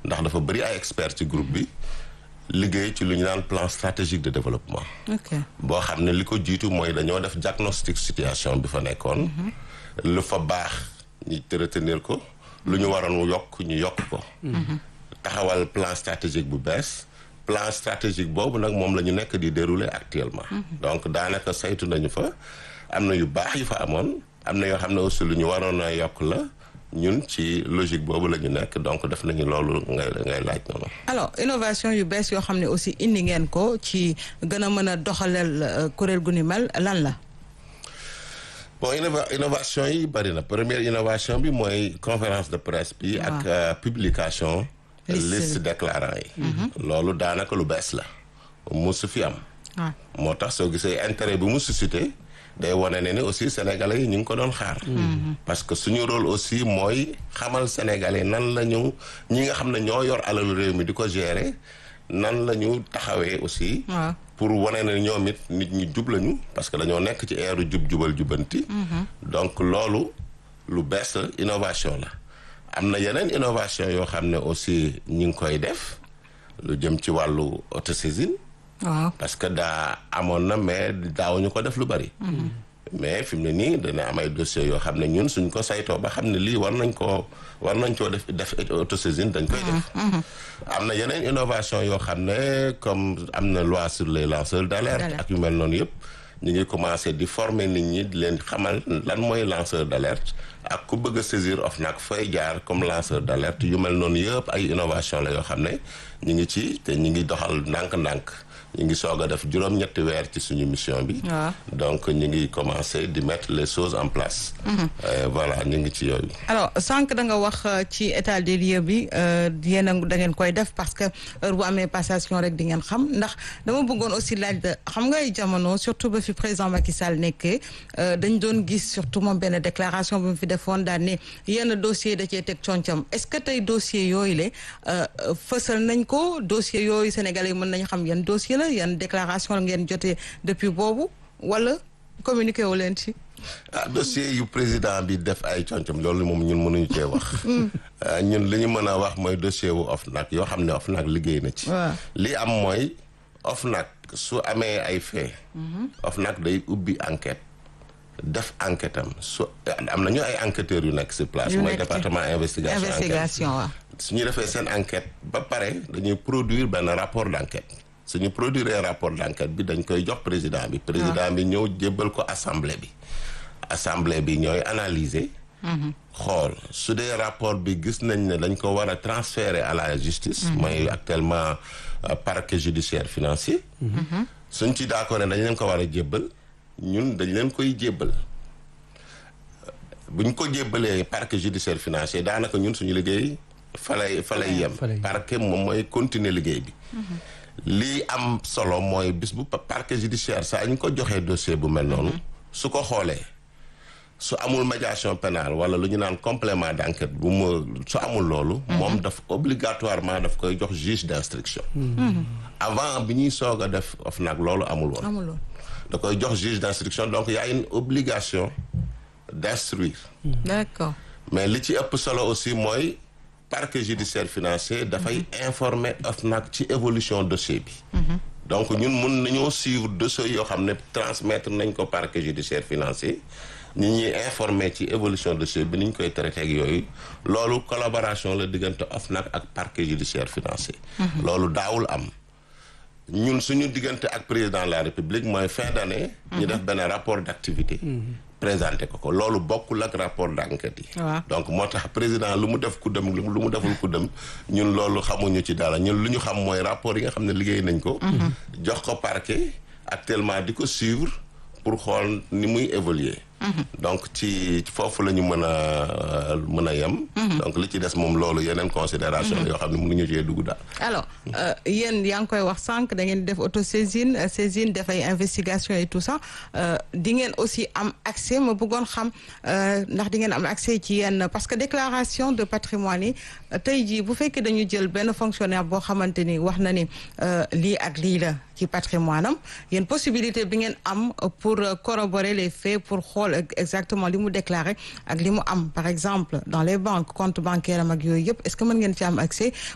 ndax dafa bëri ay experts ci groupe bi liggéey ci lu ñu naan plan stratégique de développement. ok boo xam ne li ko jiitu mooy dañoo def diagnostic situation bi fa nekkoon. lu fa baax ñu retenir ko. lu ñu waroon yokk ñu yokk ko. taxawal plan stratégique bu bees. plan stratégique boobu nag moom la ñu nekk di dérouler actuellement. donc daanaka saytu nañu fa am na yu baax yu fa amoon am na yoo xam ne aussi lu ñu waroon a yokk la ñun ci logique boobu la ñu nekk donc def nañu loolu ngay ngay laaj noonu. alors innovation yu bees yoo xam ne aussi indi ngeen ko ci gën a mën a doxaleel kuréel gu ni mel lan la. bon innova innovation yi bari na première innovation bi mooy conférence de presse bi. ak publication. liste déclarant yi. loolu daanaka lu bees la. musu fi am. moo tax soo gisee intérêt bi mu suscité day wane ne ni aussi sénégalais yi ñu ngi ko doon xaar. parce que suñu rôle aussi mooy xamal sénégalais nan la ñu ñi nga xam ne ñoo yor alalu réew mi di ko gérer nan la ñu taxawee aussi. pour wane ne ñoom it nit ñi jub lañu parce que dañoo nekk ci eeru jub jubal jubanti. donc loolu lu bees la innovation la. am na yeneen innovation yoo xam ne aussi ñi ngi koy def lu jëm ci wàllu autosaisine. waaw parce que daa amoon na mais daawuñu ko def lu bari. mais fi mu ne nii dana am ay dossiers yoo xam ne ñun suñ ko saytoo ba xam ne lii war nañ koo war nañ koo def def autosaisine dañ koy def. am na yeneen innovation yoo xam ne comme am na loi sur les lanceurs d'alerte ak yu mel noonu yëpp. ñu ngi commencé di former nit ñi di leen xamal lan mooy lanceur d'alerte ak ku bëgg a saisir OFNAC fay jaar comme lanceur d'alerte yu mel noonu yëpp ay innovation la yoo xam ne ñu ngi ci te ñu ngi doxal ndànk-ndànk ñu ngi soog a def juróom-ñetti weer ci suñu mission bi. donc ñu ngi commencé di mettre les choses en place. voilà ñu ngi ci yooyu. alors sànq da nga wax ci état des lieux bi yéen a da ngeen koy def parce que heure bu amee passation rek di ngeen xam ndax dama bëggoon aussi laaj xam nga ay jamono surtout ba fi président Macky Sall nekkee dañ doon gis surtout moom benn déclaration bu mu fi defoon daan ne yenn dossier da cee teg concam est-ce que tey dossier yooyu la fësal nañ ko dossier yooyu sénégalais mën nañ xam yan dossier la yan déclaration la ngeen jotee depuis boobu wala communiqué wu leen ci. ah dossier yu président bi def ay concam loolu moom ñun mënuñu cee wax. ñun li ñu mën a wax mooy dossier wu OFNAC yoo xam ne OFNAC liggéey na ci. li am mooy OFNAC su amee ay fait. OFNAC day ubbi enquête def enquête am su am nañu ay enquêteurs yu nekk sur place. mooy département investigation investigation waaw. su ñu defee seen enquête ba pare dañuy produire benn rapport d'enquête. suñu produire rapport d'enquête bi dañ koy jox président bi président bi ñëw jébbal ko assemblée bi assemblée bi ñooy analyser xool su dee rapport bi gis nañ ne dañ ko war a transférer à la justice mooy actuellement parquet judiciaire financier suñ ci d'accord ne dañ leen ko war a jébbal ñun dañ leen koy jébbal buñ ko jébbalee parquet judiciaire financier daanaka ñun suñu liggéey fa lay fa lay yem parquet moom mooy continuer liggéey bi lii am solo mooy bis bu parquet judiciaire saa ñu ko joxee dossier bu mel noonu su ko xoolee su amul médiation pénale wala lu ñu naan complément d'enquête bu mu su amul loolu moom daf obligatoirement daf koy jox juge d'instruction avant bi ñuy soog a def OFNAC loolu amul woon da koy jox juge d'instruction donc y a une obligation d'instruire d'accord mais li ci ëpp solo aussi mooy parquet judiciaire financier dafay informer OFNAC ci évolution dossier bi donc ñun mun nañoo suivre dossier yoo xam ne transmettre nañ ko parquet judiciaire financier ñi ñuy informer ci évolution dossier bi ni ñu koy traité ak yooyu loolu collaboration la diggante OFNAC ak parquet judiciaire financier loolu daawul am ñun suñu diggante ak président de la république mooy fin d'année ñu def benn rapport d'activité présenté ko ko loolu bokkul ak rapport d'enquête yi donc moo tax président lu mu def ku dem lu mu deful ku dem ñun loolu xamuñu ci dara ñun lu ñu xam mooy rapport yi nga xam ne liggéey nañ ko jox ko parquet actuellement di ko suivre pour xool ni muy évoluer donc ci foofu la ñu mën a mën a yem donc li ci des moom loolu yeneen considération la yoo xam ne mënuñu cee dugg daal alors yéen yaa ngi koy wax sànq da ngeen def autosaisine saisine def ay investigation et tout ça di ngeen aussi am accès ma bëggoon xam ndax di ngeen am accès ci yenn parce que déclaration de patrimoine yi tey jii bu fekkee dañu jël benn fonctionnaire boo xamante ni wax na ni lii ak lii la ci patrimoine am yéen possibilité bi ngeen am pour corroborer les faits pour xool exactement li mu déclaré ak li mu am par exemple dans les banques compte bancaire am ak yooyu yëpp est-ce que mën ngeen ci am accès